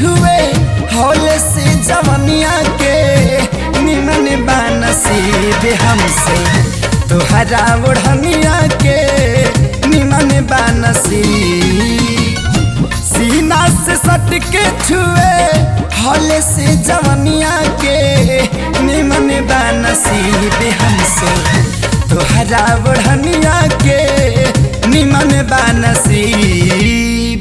छुए हौले से जवनिया के निमन बानसीब हमसे तोहरा ओढ़निया के निमन बानसीब सीना से सट के छुए हौले से जवनिया के निमन बानसीब हमसे तोहरा ओढ़निया के निमन बानसीब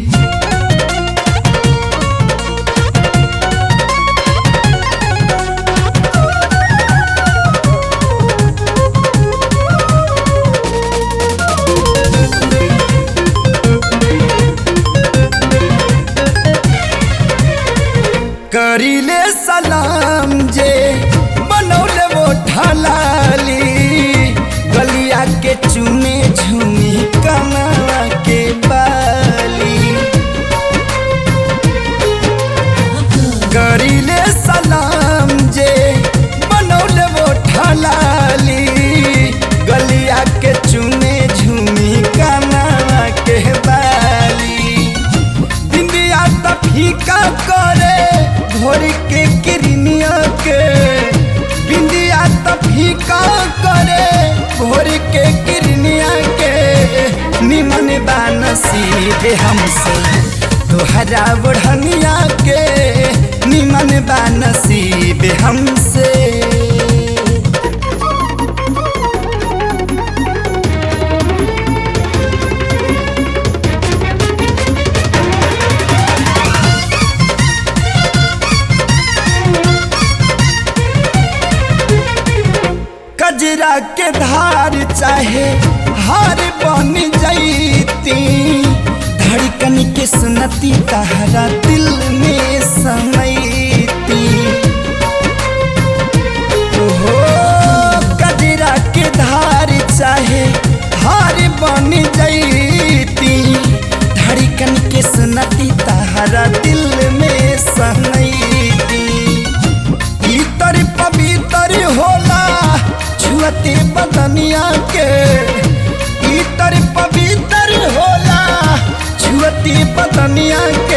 करीले सलाम जे बनौले वो ढलाली गलिया के चुने झुमी कमला के बाली करीले सलाम जे बनौले वो ढलाली गलिया के चुने झुमी कमला के बाली बिंदिया त फीका करे भोर के किरनिया के बिंदिया त फीका करे भोर के किरनिया के निमन बानसीब हमसे तोहरा बढ़निया के निमन बानसीब हमसे कजरा के धार चाहे हार बन जैती धड़कन के सुनती तहरा दिल में समैती हो कजरा के धार चाहे हार बन जैती धड़कन के सुनती तहरा दिल में समैती इतर पवित्र होला छुअते बदनिया के इतर पवित्र होला छुअते बदनिया